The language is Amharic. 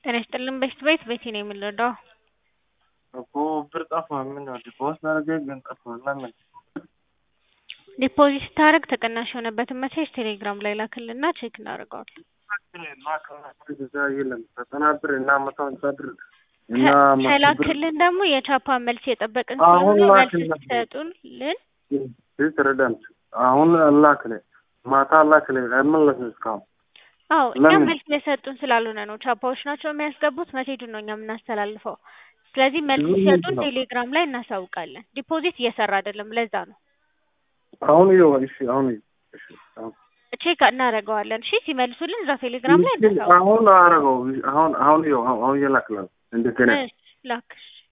ጤና ይስጥልን በሽት ቤት ቤቴ ነው የምንረዳው። እኮ ብር ጠፋ። ምን ነው ዲፖዚት አደረገ ግን ጠፋ። ለምን? ዲፖዚት ስታደርግ ተቀናሽ የሆነበትን መሴጅ ቴሌግራም ላይ ላክልና ቼክ እናደርገዋለን። እዛ የለም ዘጠና ብር እና መቶ ሀምሳ ብር እና መቶ ብር ከላክልን ደግሞ የቻፓ መልስ የጠበቅን አሁን ስለሆነ መልስ ላክልን። ሲሰጡልን ትረዳም አሁን አላክለ ማታ አላክለ አይመለስም እስካሁን አዎ እኛ ለምን? መልስ የሰጡን ስላልሆነ ነው። ቻፓዎች ናቸው የሚያስገቡት፣ መሴጁን ነው እኛ የምናስተላልፈው። ስለዚህ መልስ ምንድን ሲሰጡን ነው? ቴሌግራም ላይ እናሳውቃለን። ዲፖዚት እየሰራ አይደለም፣ ለዛ ነው። አሁን ይኸው እሺ አሁን ይኸው እሺ አሁን ቼክ እናደርገዋለን። እሺ ሲመልሱልን እዛ ቴሌግራም ላይ ግን እናሳውቃለን። አሁን አረገው አሁን አሁን ይኸው አሁን እየላክላል እንደገና እሺ ላክሽ